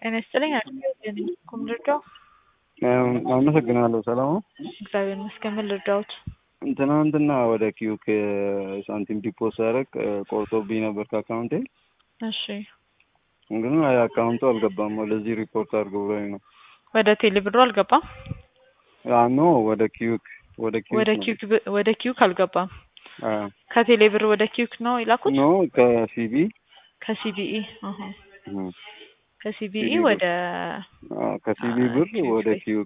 ጤና ይስጥልኝ። ኩም ልርዳው? አመሰግናለሁ። ሰላም ነው? እግዚአብሔር ይመስገን። ምን ልርዳዎት? ትናንትና ወደ ኪዩክ ሳንቲም ዲፖስ ሳደርግ ቆርጦብኝ ነበር ከአካውንቴ። እሺ ግን አካውንቱ አልገባም። ወደዚህ ሪፖርት አድርገው ብሎኝ ነው። ወደ ቴሌ ብሩ አልገባም። ኖ ወደ ኪዩክ ወደ ኪዩክ ወደ ነው። ኪዩክ ብ- ወደ ኪዩክ አልገባም። አዎ። ከቴሌ ብር ወደ ኪዩክ ነው የላኩት? ኖ ከሲቢ ከሲቢኢ አሀ። እም፣ ከሲቢኢ ሲቢ ብር። ወደ አዎ፣ ከሲቢ አ- ብር ኪዩክ ወደ ላይ። ኪዩክ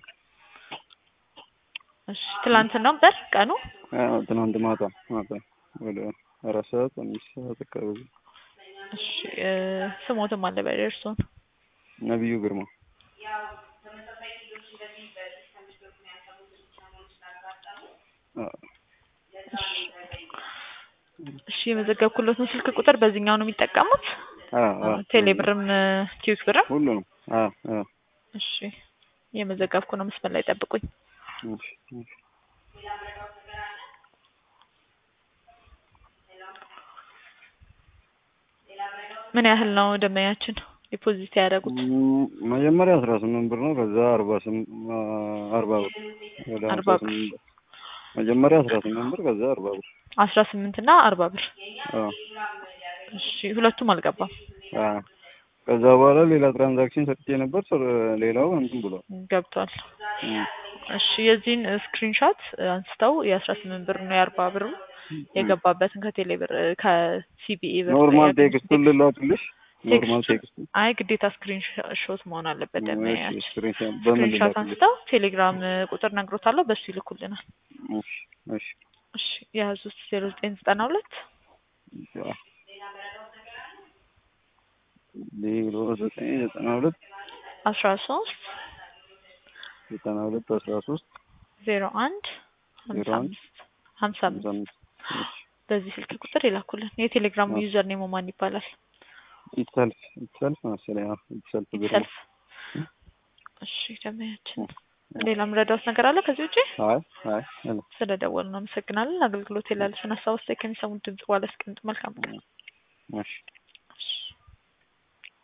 እሺ ትላንት ነበር ቀኑ? አዎ፣ ትናንት ማታ ማታ ወደ አራት ሰዓት አምስት ሰዓት አካባቢ እሺ እ፣ ስሞትም አለ በላይ እርሶን ነቢዩ ግርማ አዎ። እሺ የመዘገብኩለት ነው ስልክ ቁጥር በዚህኛው ነው የሚጠቀሙት? አዎ፣ አዎ። ቴሌ ብርም ኪዩክ ብርም? ሁሉንም አዎ፣ አዎ። እሺ የመዘገብኩ ነው። መስመር ላይ ጠብቁኝ። እሺ፣ እሺ። ምን ያህል ነው ደንበኛችን ዲፖዚት ያደረጉት? እም፣ መጀመሪያ አስራ ስምንት ብር ነው። ከዛ አርባ ስም- አ- አርባ ብር ወደ አርባ ሀምሳ ብር። ስምንት ብር መጀመሪያ አስራ ስምንት ብር ከዛ አርባ ብር አስራ ስምንት እና አርባ ብር። አዎ፣ እሺ ሁለቱም አልገባም። አዎ። ከዛ በኋላ ሌላ ትራንዛክሽን ሰጥቼ ነበር። ስር- ሌላው እንትን ብሏል። ገብቷል። እም፣ እሺ የዚህን ስክሪንሾት አንስተው የአስራ ስምንት ብር ነው የአርባ ብሩ የገባበትን ከቴሌ ብር ከሲቢኢ ብር ኖርማል ያገኙት ቴክስቱን ልላክልሽ። ኖርማል ቴክስቱን- ቴክስቱን አይ ግዴታ ስክሪን ሾት መሆን አለበት። ደንበኛችን ስክሪንሻት በምን ስክሪንሾት ልላክልሽ? አንስተው ቴሌግራም ቁጥር ነግሮታለሁ፣ በሱ ይልኩልናል። እሺ፣ እሺ። እሺ የያዙት ዜሮ ዘጠኝ ዘጠና ሁለት አዎ። ዜሮ ዘጠኝ ዘጠና ሁለት አስራ ሶስት ዘጠና ሁለት አስራ ሶስት ዜሮ አንድ ሀምሳ ዜሮ አንድ አምስት ሀምሳ ሃምሳ አምስት አምስት እሺ። በዚህ ስልክ ቁጥር ይላኩልን። የቴሌግራሙ አዎ። ዩዘር ኔሞ ማን ይባላል? ኢትሰልፍ ኢትሰልፍ መሰለኝ። አዎ፣ ኢትሰልፍ ብር ነው። ሰልፍ። እሺ ደንበኛችን ሌላ ምረዳውት ነገር አለ ከዚህ ውጪ? አይ አይ አለ። ስለደወሉ ነው አመሰግናለን። አገልግሎት የላለስን ሀሳብ አስተያየት ከሚሰሙት ድምጽ በኋላ አስቀምጡ። መልካም ቀን። እሺ